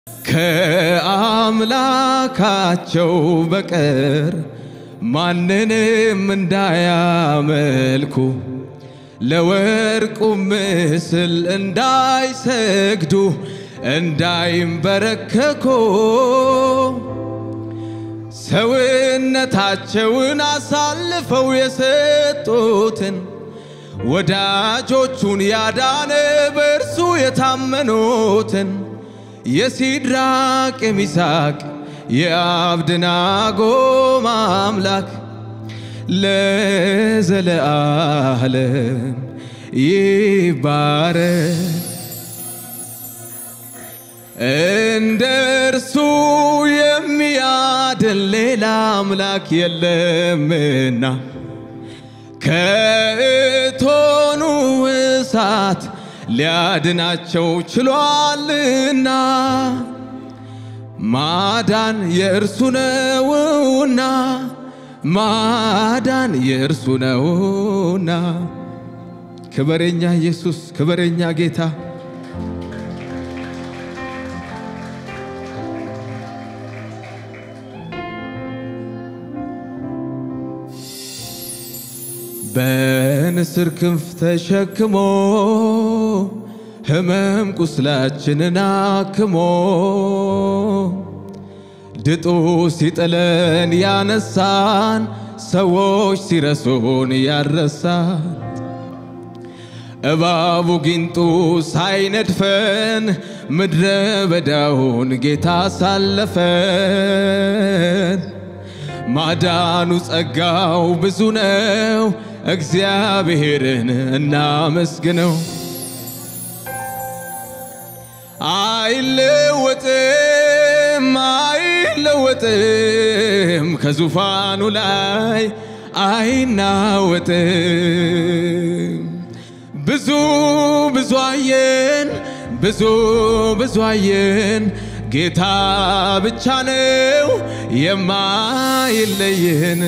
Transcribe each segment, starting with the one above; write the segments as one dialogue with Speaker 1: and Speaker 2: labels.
Speaker 1: ከአምላካቸው በቀር ማንንም እንዳያመልኩ ለወርቁ ምስል እንዳይሰግዱ እንዳይንበረከኩ ሰውነታቸውን አሳልፈው የሰጡትን ወዳጆቹን ያዳነ በእርሱ የታመኑትን የሲድራቅ የሚሳቅ የአብድናጎም አምላክ ለዘለዓለም ይባረክ። እንደ እርሱ የሚያድን ሌላ አምላክ የለምና ከእቶኑ እሳት ሊያድናቸው ችሏልና ማዳን የእርሱ ነውና ማዳን የእርሱ ነውና። ክበረኛ ኢየሱስ፣ ክበረኛ ጌታ በንስር ክንፍ ተሸክሞ ሕመም ቁስላችንን አክሞ ድጡ ሲጥለን ያነሳን ሰዎች ሲረሱን ያረሳን እባቡ ጊንጡ ሳይነድፈን ምድረ በዳውን ጌታ ሳለፈን ማዳኑ ጸጋው ብዙ ነው። እግዚአብሔርን እናመስግነው። አይለወጥም አይለወጥም ከዙፋኑ ላይ አይናወጥም። ብዙ ብዙ አየን ብዙ ብዙ አየን ጌታ ብቻ ነው የማይለየን።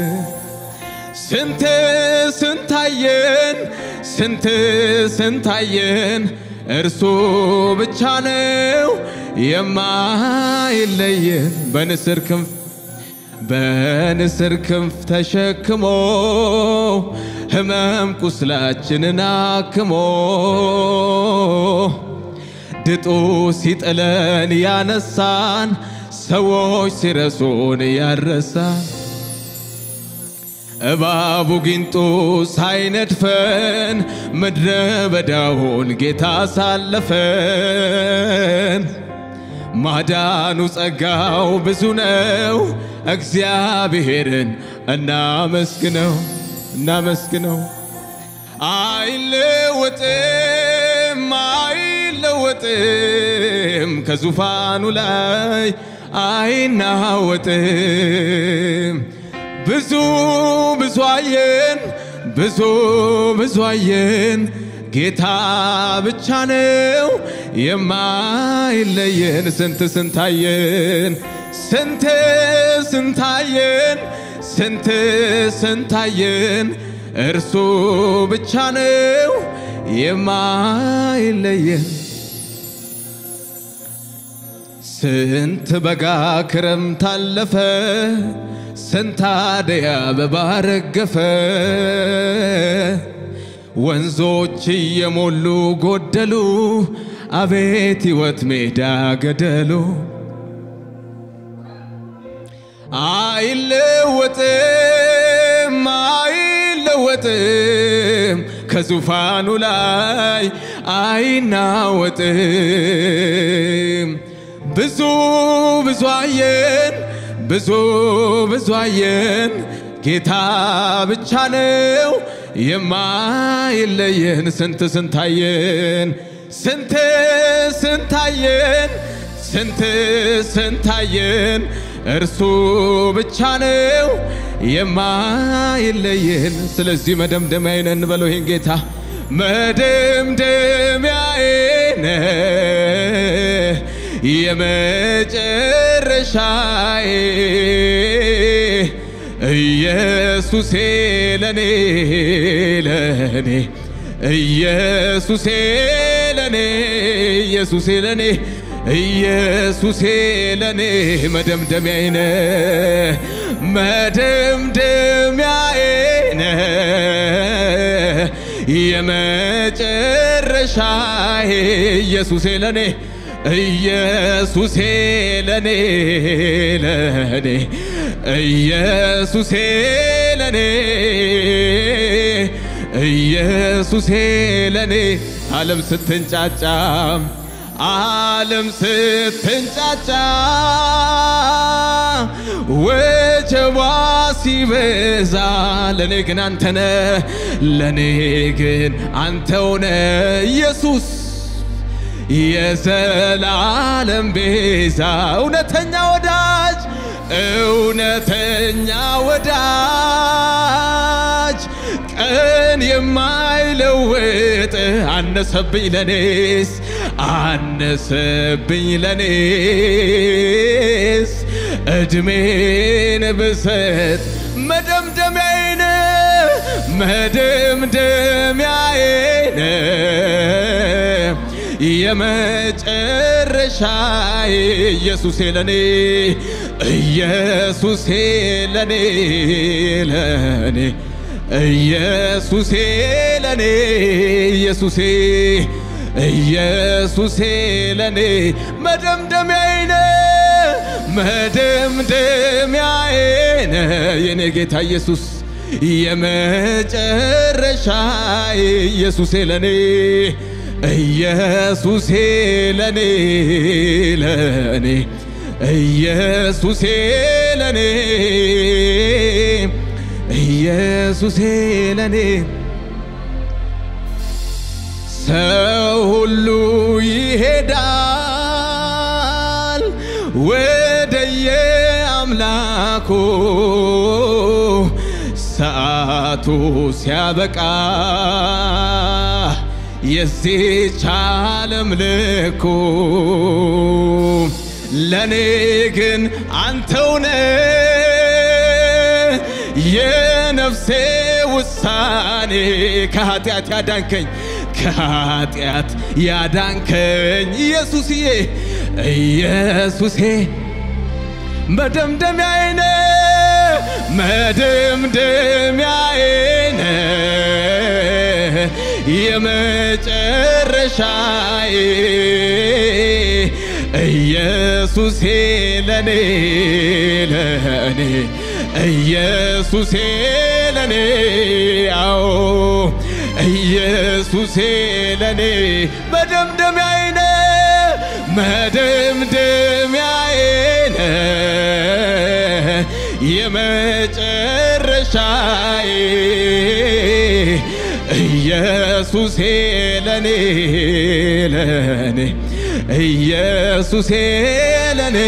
Speaker 1: ስንት ስንታየን ስንት ስንታየን እርሱ ብቻ ነው የማይለየን። በንስር ክንፍ በንስር ክንፍ ተሸክሞ ሕመም ቁስላችንን አክሞ ድጡ ሲጥለን ያነሳን ሰዎች ሲረሱን ያረሳን እባቡ ጊንጡ ሳይነድፈን ምድረ በዳውን ጌታ ሳለፈን ማዳኑ ጸጋው ብዙ ነው። እግዚአብሔርን እናመስግነው እናመስግነው። አይለወጥም አይለወጥም ከዙፋኑ ላይ አይናወጥም። ብዙ ብዙ አየን ብዙ ብዙ አየን ጌታ ብቻ ነው የማይለየን። ስንት ስንታየን ስንት ስንታየን ስንት ስንታየን እርሱ ብቻ ነው የማይለየን። ስንት በጋ ክረምት አለፈ፣ ስንት አደይ አበባ ረገፈ። ወንዞች እየሞሉ ጎደሉ፣ አቤት ሕይወት ሜዳ ገደሉ። አይለወጥም አይለወጥም ከዙፋኑ ላይ አይናወጥም። ብዙ ብዙ አየን ብዙ ብዙ አየን ጌታ ብቻ ነው የማይለየን። ስንት ስንታየን ስንት ስንታየን ስንት ስንታየን እርሱ ብቻ ነው የማይለየን። ስለዚህ መደምደሚያዬ ነህ እንበለው ይህን ጌታ መደምደሚያዬ ነህ የመጨረሻዬ ኢየሱሴ ለኔ ለኔ ኢየሱሴ ለኔ ኢየሱሴ ለኔ ኢየሱሴ ለኔ መደምደሚያዬ ነህ መደምደሚያዬ ነህ የመጨረሻዬ ኢየሱሴ ለኔ ኢየሱሴ ለኔ ለኔ ኢየሱሴ ለኔ ኢየሱሴ ለኔ ዓለም ስትንጫጫ ዓለም ስትንጫጫ ወጀቧ ሲበዛ ለኔ ግን አንተነ ለኔ ግን አንተውነ ኢየሱስ የዘላለም ቤዛ እውነተኛ ወዳጅ እውነተኛ ወዳጅ ቀን የማይለውጥ አነሰብኝ ለኔስ አነሰብኝ ለኔስ እድሜን ብሰጥ መደምደሚያዬን መደምደሚያዬን የመጨረሻ ኢየሱሴ ለኔ ኢየሱሴ ለኔ ለኔ ኢየሱሴ ለኔ ኢየሱሴ ኢየሱሴ ለኔ መደምደሚያዬ መደምደሚያዬ የኔ ጌታ ኢየሱስ የመጨረሻ ኢየሱሴ ለኔ ኢየሱሴ ለኔ ለኔ ኢየሱሴ ለኔ ኢየሱሴ ለኔ ሰው ሁሉ ይሄዳል ወደየ አምላኩ ሰዓቱ ሲያበቃ የዚች ዓለም ልኩ ለኔ ግን አንተውነ የነፍሴ ውሳኔ ከኃጢአት ያዳንከኝ ከኃጢአት ያዳንከኝ ኢየሱስዬ ኢየሱሴ መደምደሚያዬ መደምደሚያዬ የመጨረሻዬ ኢየሱሴ ለኔ ለኔ ኢየሱሴ ለኔ አዎ ኢየሱሴ ለኔ መደምደሚያዬ መደምደሚያዬ የመጨረሻዬ ኢየሱሴ ለኔ ለኔ ኢየሱሴ ለኔ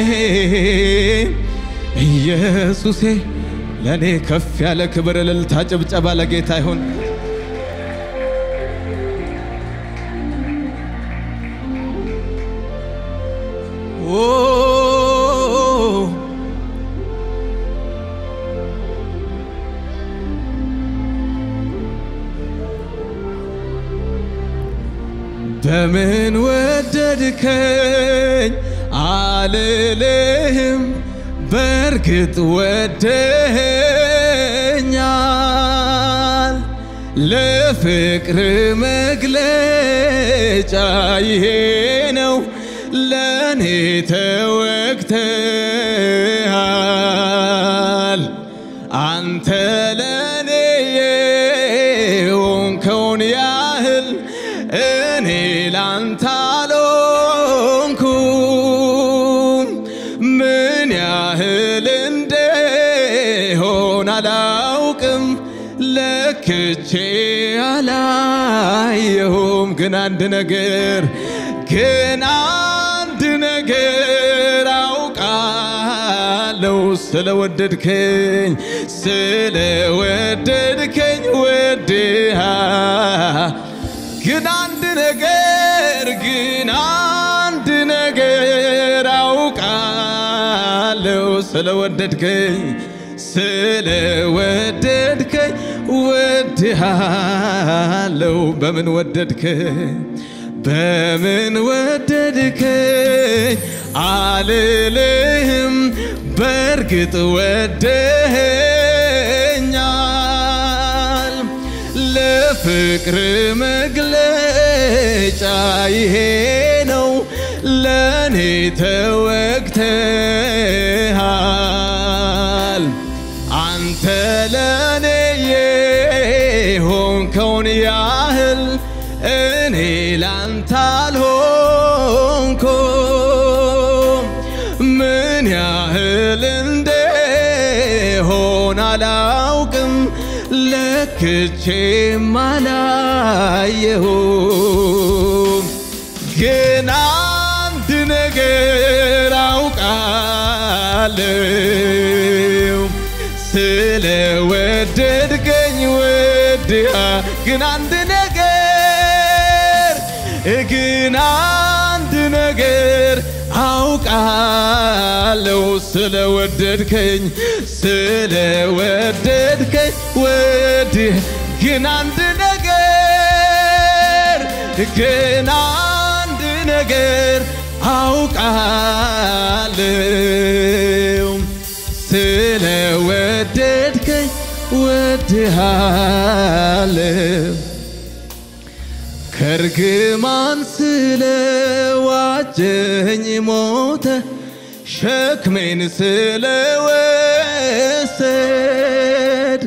Speaker 1: ኢየሱሴ ለኔ ከፍ ያለ ክብር፣ እልልታ፣ ጭብጨባ ለጌታ ይሁን። በምን ወደድከኝ አልልህም፣ በእርግጥ ወደኸኛል። ለፍቅር መግለጫ ይሄ ነው፣ ለእኔ ተወግተሃል። አንተ ለእኔ የሆንከውን ያህል እኔ ላንተ አልሆንኩም። ምን ያህል እንደሆን አላውቅም፣ ለክቼ አላየሁም። ግን አንድ ነገር ግን አንድ ነገር አውቃለሁ ስለወደድከኝ ስለወደድከኝ ወድሃ ግን አንድ ነገር ግን አንድ ነገር አውቃለሁ ስለወደድከኝ ስለወደድከኝ ወድሃለሁ። በምን ወደድከኝ? በምን ወደድከኝ አልልህም፣ በእርግጥ ወደኸኛል። ለፍቅር መግለጫ ይሄ ነው፣ ለእኔ ተወግተሃል። አንተ ለእኔ የሆንከውን ያህል እኔ ላንተ አልሆንኩም። ምን ያህል እንደሆን አላውቅም፣ ለክቼም አላየሁም። ግን አንድ ነገር አውቃለሁ ስለ ወደድከኝ ወድሃ ግን አንድ ነገር ግን አንድ ነገር አውቃለሁ ስለ ወደድከኝ ስለ ወደድከኝ ወድህ ግን አንድ ነገር ግን አንድ ነገር አውቃለሁ ስለ ወደድከኝ ወድሃለሁ ከርግማን ስለ ዋጀኝ ሞተ ሸክሜን ስለ ወሰድ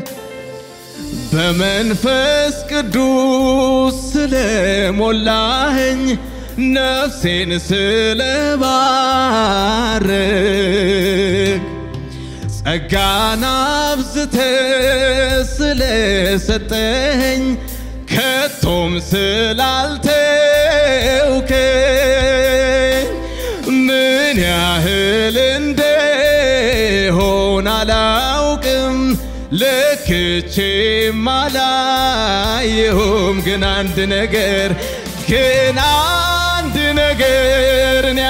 Speaker 1: በመንፈስ ቅዱስ ስለ ሞላኸኝ ነፍሴን ስለ ባረክ ጸጋን አብዝተ ስለ ሰጠኸኝ ከቶም ስላልተውከኝ ምን ያህል እንደሆን አላውቅም ለክቼም አላየሁም ግን አንድ ነገር ግን አንድ ነገር እኔ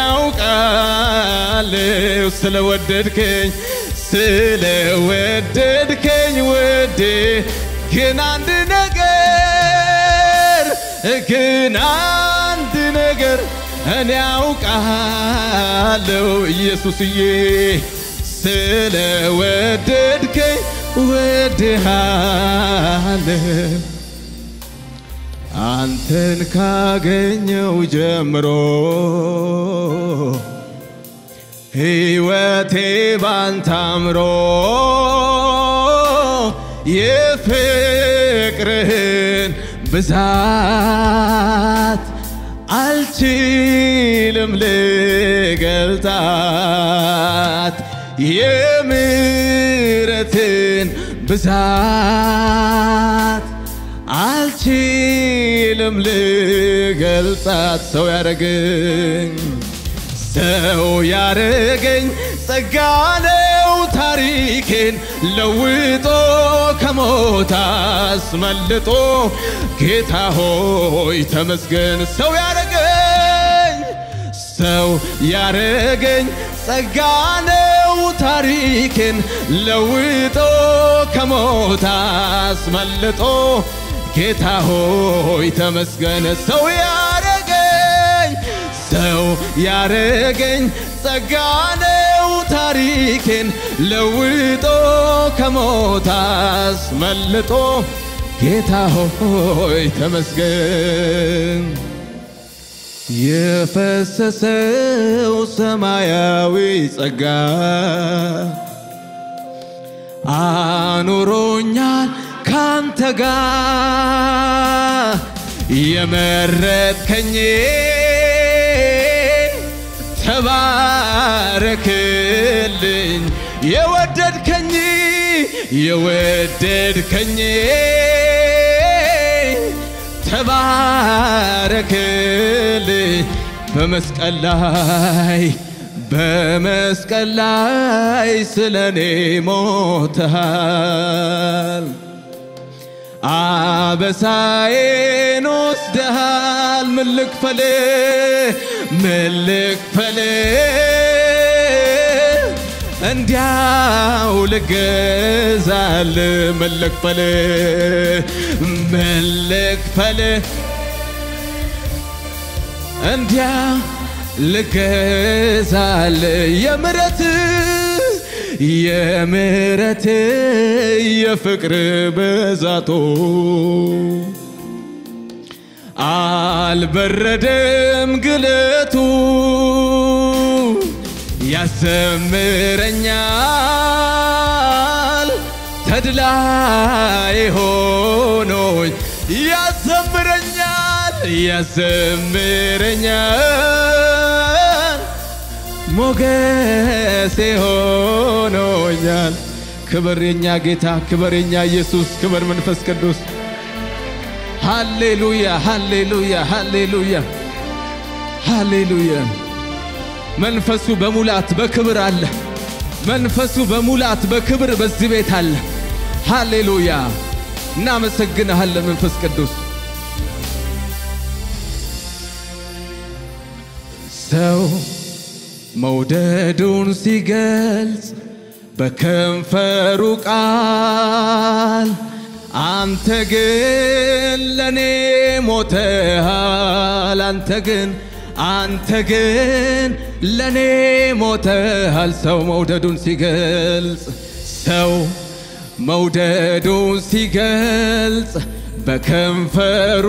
Speaker 1: ያውቃለሁ ስለወደድከኝ ስለወደድከኝ ወዴ ግን አንድ ነገር ግን አንድ ነገር እኔ ያውቃለሁ ኢየሱስዬ ስለወደድከኝ ወድሃለሁ አንተን ካገኘው ጀምሮ ሕይወቴ ባንተ አምሮ የፍቅርህን ብዛት አልችልም ልገልጣት የምሕረትን ብዛት አልችልም ልገልጣት ሰው ያረገኝ ሰው ያረገኝ ጸጋ ነው ታሪኬን ለውጦ ከሞት አስመልጦ ጌታ ሆይ ተመስገን ሰው ያረገኝ ሰው ያረገኝ ጸጋ ነው ታሪኬን ለውጦ ከሞት አስመልጦ ጌታ ሆይ ተመስገን ሰው ያረገኝ ሰው ያረገኝ ጸጋ ነው ታሪኬን ለውጦ ከሞት አስመልጦ ጌታ ሆይ ተመስገን የፈሰሰው ሰማያዊ ጸጋ አኑሮኛል ካንተ ጋር የመረጥከኝ ተባረክልኝ የወደድከኝ የወደድከኝ ተባረክልኝ በመስቀል ላይ በመስቀል ላይ ስለኔ ሞተሃል አበሳዬን ወስደሃል ምን ልክፈል ምን ልክፈል እንዲያው ልገዛል ምን ልክፈል ምን ልክፈል እንዲያ ልገዛል የምረት የምረት የፍቅር ብዛቶ አልበረደም ግለቱ ያዘምረኛል ተድላይ ሆኖኝ ያዘምረኛል ያዘምረኛል ሞገሴ ሆኖኛል። ክብር የኛ ጌታ፣ ክብር የኛ ኢየሱስ፣ ክብር መንፈስ ቅዱስ። ሃሌሉያ፣ ሃሌሉያ፣ ሃሌሉያ፣ ሃሌሉያ። መንፈሱ በሙላት በክብር አለ። መንፈሱ በሙላት በክብር በዚህ ቤት አለ። ሃሌሉያ። እናመሰግንሃለን መንፈስ ቅዱስ። ሰው መውደዱን ሲገልጽ በከንፈሩ ቃል አንተ ግን ለኔ ሞተሃል። አንተ ግን አንተ ግን ለኔ ሞተሃል። ሰው መውደዱን ሲገልጽ ሰው መውደዱን ሲገልጽ በከንፈሩ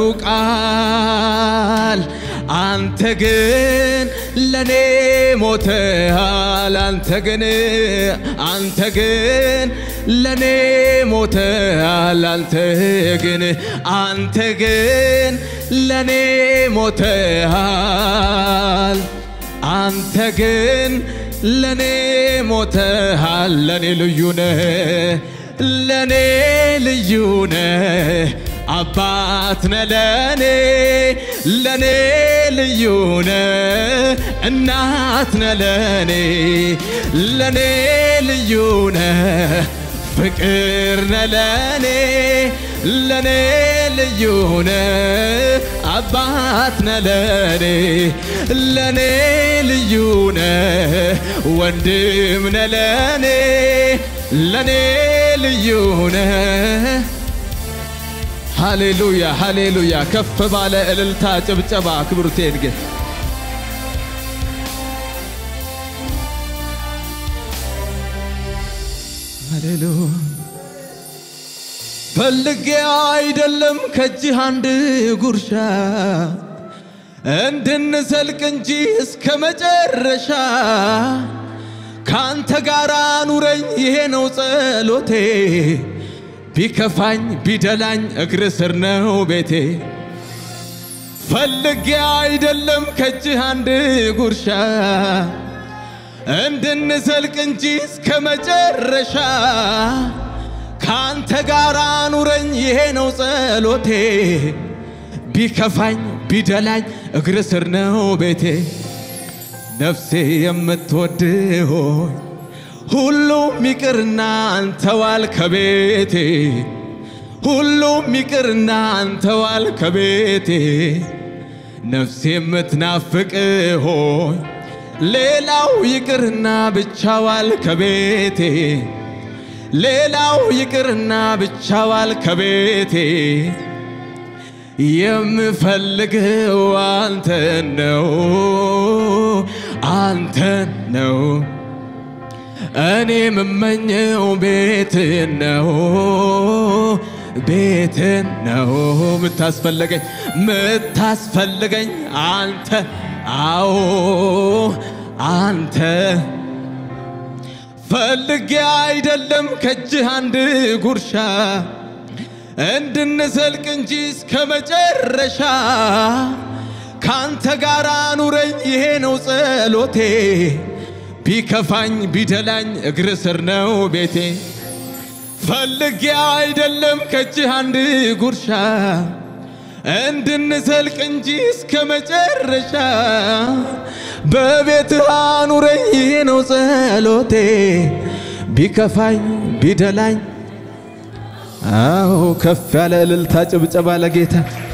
Speaker 1: ቃል አንተ ግን ለኔ ሞተሃል። አንተ ግን አንተ ግን ለኔ ሞተሃል። አንተ ግን አንተ ግን ለኔ ሞተሃል። አንተ ግን ለኔ ሞተሃል። ለኔ ልዩ ነህ፣ ለኔ ልዩ ነህ። አባት ነህ ለኔ ለኔ ልዩ ነህ። እናት ነህ ለኔ ለኔ ልዩ ነህ። ፍቅር ነህ ለኔ ለኔ ልዩ ነህ። አባት ነህ ለኔ ለኔ ልዩ ነህ። ወንድም ነህ ለኔ ለኔ ልዩ ነህ። ሃሌሉያ ሃሌሉያ። ከፍ ባለ እልልታ ጭብጨባ ክብሩቴን ግን ሃሌሉያ ፈልጌ አይደለም ከእጅህ አንድ ጉርሻ እንድንዘልቅ እንጂ እስከ መጨረሻ ካንተ ጋር ኑረኝ፣ ይሄ ነው ጸሎቴ። ቢከፋኝ ቢደላኝ እግር ስር ነው ቤቴ። ፈልጌ አይደለም ከእጅህ አንድ ጉርሻ እንድንዘልቅ እንጂ እስከ መጨረሻ ካንተ ጋር ኑረኝ፣ ይሄ ነው ጸሎቴ። ቢከፋኝ ቢደላኝ እግር ስር ነው ቤቴ። ነፍሴ የምትወድ ሆይ ሁሉም ይቅርና አንተዋል ከቤቴ ሁሉም ይቅርና አንተዋል ከቤቴ ነፍሴ የምትናፍቅ ሆይ ሌላው ይቅርና ብቻዋል ከቤቴ ሌላው ይቅርና ብቻዋል ከቤቴ የምፈልገው አንተን ነው አንተን ነው እኔ የምመኘው ቤትን ነው ቤትን ነው ምታስፈልገኝ ምታስፈልገኝ አንተ አዎ አንተ ፈልጌ አይደለም ከእጅህ አንድ ጉርሻ እንድንዘልቅ እንጂ እስከ መጨረሻ ካንተ ጋር ኑረኝ፣ ይሄ ነው ጸሎቴ። ቢከፋኝ ቢደላኝ እግር ስር ነው ቤቴ። ፈልጌ አይደለም ከእጅህ አንድ ጉርሻ እንድንዘልቅ እንጂ እስከ መጨረሻ በቤትህ አኑረኝ፣ ይሄ ነው ጸሎቴ። ቢከፋኝ ቢደላኝ አዎ ከፍ ያለ እልልታ ጭብጨባ ለጌታ